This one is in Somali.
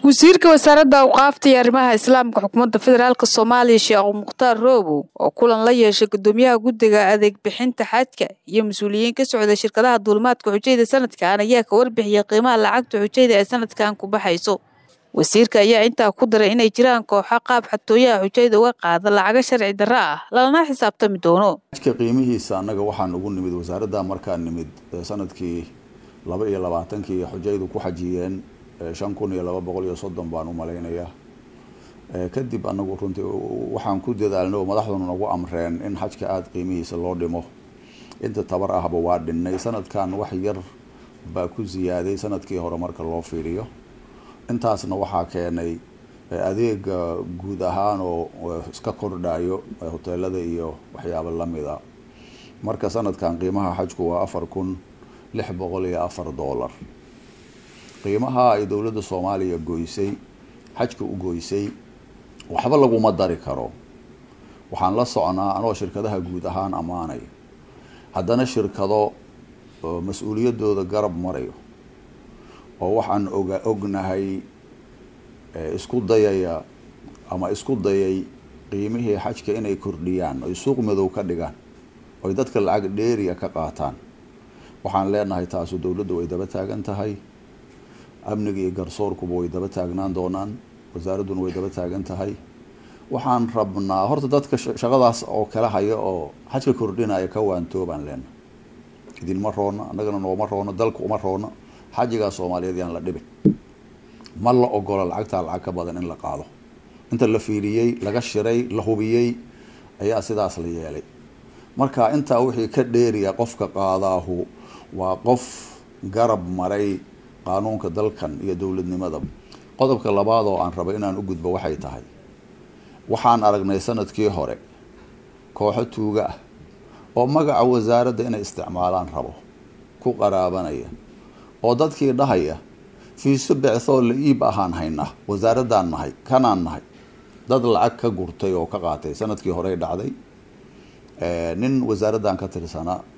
wasiirka wasaaradda awqaafta iyo arrimaha islaamka xukuumadda federaalk soomaaliya sheekh mukhtaar roobow oo kulan la yeeshay gudoomiyaha guddiga adeeg bixinta xajka iyo mas-uuliyiin ka socda shirkadaha duulimaadka xujayda sanadkan ayaa ka warbixiyay qiimaha lacagta xujayda ee sanadkan ku baxayso wasiirka ayaa intaa ku daray inay jiraan kooxo qaab xatooyaha xujayda uga qaada lacago sharci darro ah lalana xisaabtami doono xajka qiimihiisa annaga waxaan ugu nimid wasaaradda markaan nimid sanadkii laba iyo labaatankii xujaydu ku xajiyeen shan kun iyo laba boqol iyo soddon baan u malaynayaa kadib anagu runtii waxaan ku dadaalnay oo madaxduna nagu amreen in xajka aada qiimihiisa loo dhimo inta tabar ahba waa dhinnay sanadkan wax yar baa ku ziyaaday sanadkii hore marka loo fiiriyo intaasna waxaa keenay adeega guud ahaan oo iska kordhayo hoteelada iyo waxyaaba lamida marka sanadkan qiimaha xajku waa afar kun lix boqol iyo afar dollar qiimaha ay dowladda soomaaliya goysay xajka u goysay waxba laguma dari karo waxaan la socnaa anoo shirkadaha guud ahaan ammaanay haddana shirkado mas-uuliyadooda garab marayo oo waxaan oga ognahay isku dayaya ama isku dayay qiimihii xajka inay kordhiyaan oy suuq madow ka dhigaan oy dadka lacag dheeriya ka qaataan waxaan leenahay taasu dowladda way daba taagan tahay amniga iyo garsoorkuba way daba taagnaan doonaan wasaaradduna way daba taagan tahay waxaan rabnaa horta dadka shaqadaas oo kala haya oo xajka kordhinaya ka waantoobaan leenahay idinma roona annagana nooma roono dalka uma roono xajigaa soomaaliyeed yaan la dhibin ma la ogola lacagtaa lacag ka badan in la qaado inta la fiiriyey laga shiray la hubiyey ayaa sidaas la yeelay marka intaa wixii ka dheeriya qofka qaadaahu waa qof garab maray qaanuunka dalkan iyo dowladnimada qodobka labaad oo aan raba inaan u gudbo waxay tahay waxaan aragnay sanadkii hore kooxo tuuga ah oo magaca wasaaradda inay isticmaalaan rabo ku qaraabanaya oo dadkii dhahaya fiiso becthoo la iib ahaan haynaa wasaaraddaan nahay kanaan nahay dad lacag ka gurtay oo ka qaatay sanadkii horey dhacday nin wasaaraddan ka tirsanaa